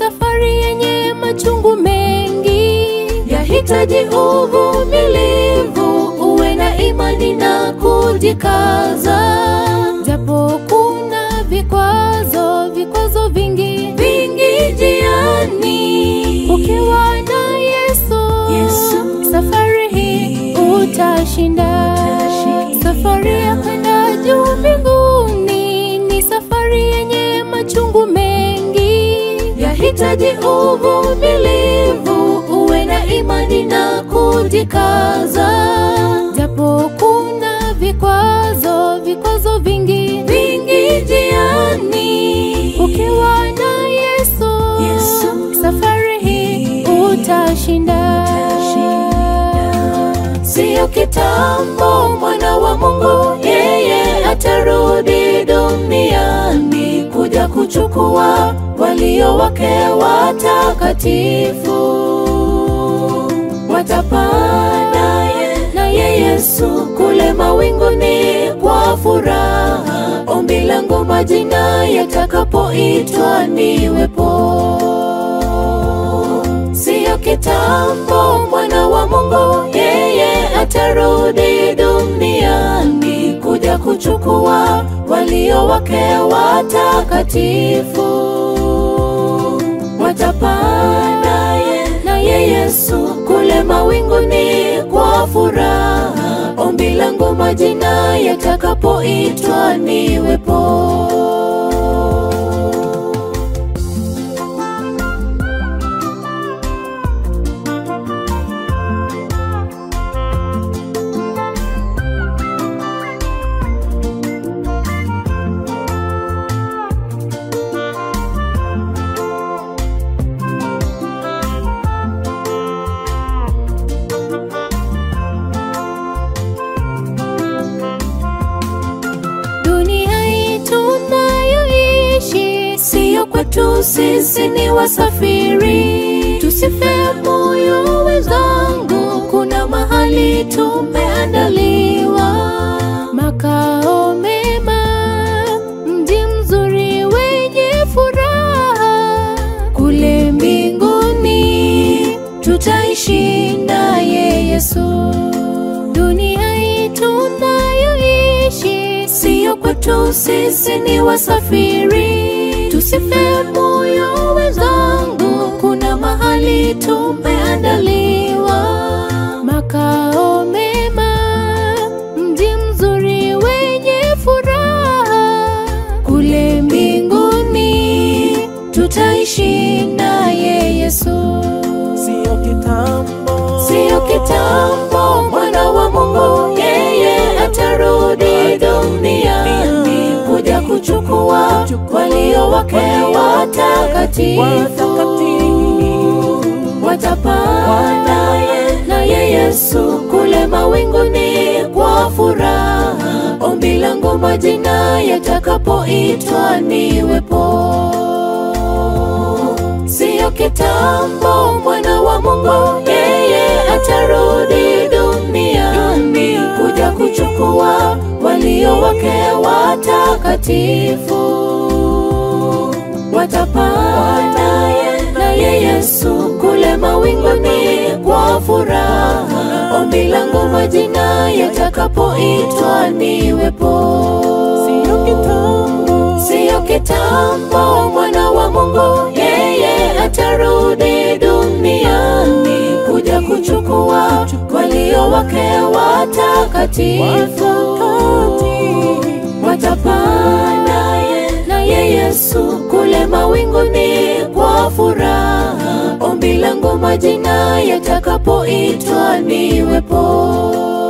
safari yenye machungu mengi, yahitaji uvumilivu, uwe na imani na kujikaza, japo kuna vikwazo, vikwazo vingi vingi njiani, ukiwa na Yesu, Yesu. safari hii utashinda. Safari ya kwenda juu mbinguni ni safari yenye machungu mengi, yahitaji uvumilivu, uwe na imani na kujikaza, japo kuna vikwazo, vikwazo vingi vingi njiani, ukiwa na Yesu, Yesu. safari hii utashinda. Siyo kitambo mwana wa Mungu yeye atarudi duniani kuja kuchukua walio wake watakatifu. Watapaa naye naye Yesu kule mawinguni kwa furaha. Ombi langu majina yatakapoitwa niwepo siyo kitambo mwana wa Mungu yeye atarudi duniani kuja kuchukua walio wake watakatifu. Watapaa naye naye Yesu kule mawinguni kwa furaha. Ombi langu majina yatakapoitwa niwepo. Dunia hii tunayoishi siyo kwetu, sisi ni wasafiri. Tusife moyo wenzangu, kuna mahali tumeandaliwa makao mema, mji mzuri wenye furaha kule mbinguni, tutaishi naye Yesu. Dunia hii tunayoishi siyo kwetu, sisi ni wasafiri. Tusife moyo wenzangu, kuna mahali tumeandaliwa makao mema, mji mzuri wenye furaha kule mbinguni, tutaishi naye Yesu. Siyo kitambo, Siyo kitambo mwana wa Mungu yeye atarudi duniani kuja kuchukua walio wake watakatifu. Watapaa naye naye Yesu kule mawinguni kwa furaha. Ombi langu majina yatakapoitwa niwepo siyo kitambo mwana wa Mungu yeye atarudi duniani kuja kuchukua walio wake watakatifu. Watapaa naye naye Yesu kule mawinguni kwa furaha. Ombi langu majina yatakapoitwa niwepo siyo kitambo, siyo kitambo mwana wa Mungu yeye atarudi duniani kuja kuchukua walio wake watakatifu. Watapaa naye naye Yesu kule mawinguni kwa furaha. Ombi langu majina yatakapoitwa niwepo